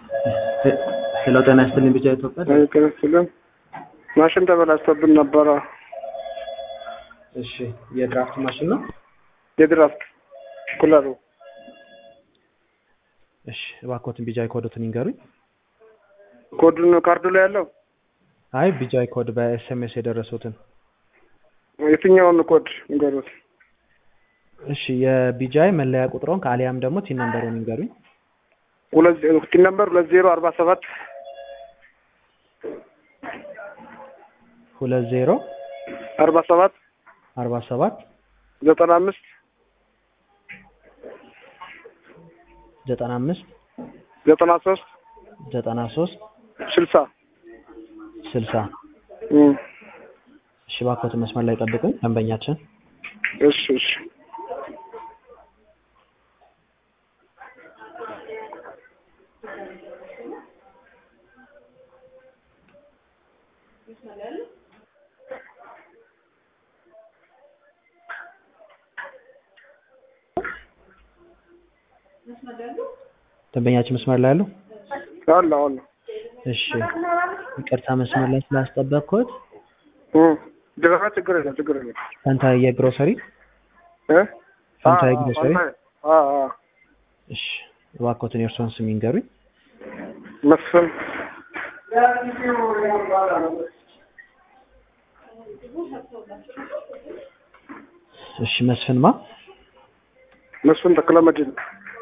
ሄሎ ጤና ይስጥልኝ ቢጫ ኢትዮጵያ አይከለክልም። ማሽን ተበላሽቶብን ነበረ። እሺ የድራፍት ማሽን ነው የድራፍት ኩለሩ እሺ እባክዎትን ቢጃይ ኮዶትን ይንገሩኝ ኮዱን ካርዱ ላይ ያለው አይ ቢጃይ ኮድ በኤስኤምኤስ የደረሱትን የትኛውን ኮድ ንገሩት። እሺ የቢጃይ መለያ ቁጥሮን ከአሊያም ደግሞ ቲን ነምበሩን ይንገሩኝ ሁለት ቲን ነምበር ሁለት ዜሮ አርባ ሰባት ሁለት ዜሮ አርባ ሰባት አርባ ሰባት ዘጠና አምስት ዘጠና አምስት ዘጠና ሶስት ዘጠና ሶስት ስልሳ ስልሳ እም፣ እሺ እባክዎትን መስመር ላይ ጠብቁኝ ደንበኛችን እሺ እሺ ደንበኛችን መስመር ላይ አሉ አለ አለ እሺ ይቅርታ መስመር ላይ ስላስጠበቅኩት እም፣ ድረጋ ችግር የለም ችግር የለም ፈንታ የግሮሰሪ እ ፈንታ አ- የግሮሰሪ አ አ እሺ እባክዎትን የእርስዎን ስም ይንገሩኝ መስፍን እሺ መስፍን ማ መስፍን ተክለመድህን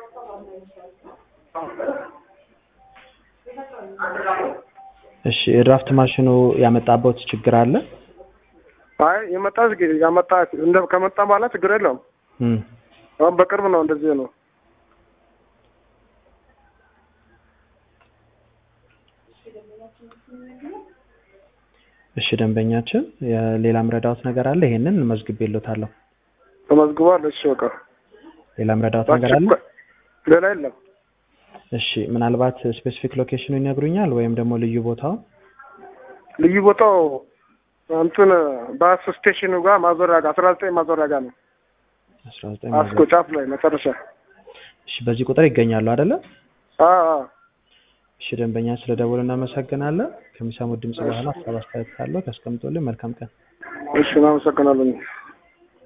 እሺ የድራፍት ማሽኑ ያመጣበት ችግር አለ አይ የመጣ ያመጣ እንደ ከመጣ በኋላ ችግር የለውም። እም፣ አሁን በቅርብ ነው እንደዚህ ነው። እሺ ደንበኛችን የሌላም ረዳዎት ነገር አለ ይሄንን መዝግቤልዎታለሁ ተመዝግቧል። እሺ በቃ ሌላም ረዳዎት ነገር አለ ሌላ የለም። እሺ ምናልባት ስፔሲፊክ ሎኬሽኑ ይነግሩኛል ወይም ደግሞ ልዩ ቦታው ልዩ ቦታው እንትን ባስ ስቴሽኑ ጋር ማዞሪያ ጋር አስራ ዘጠኝ ማዞሪያ ጋር ነው። አስራ ዘጠኝ አስኮ ጫፍ ላይ መጨረሻ። እሺ በዚህ ቁጥር ይገኛሉ አይደለ አ አ እሺ ደንበኛ ስለ ደወሉ እናመሰግናለን ከሚሰሙት ድምጽ በኋላ ሀሳብ አስተያየት ካለው ታስቀምጡልን መልካም ቀን እሺ እናመሰግናለን።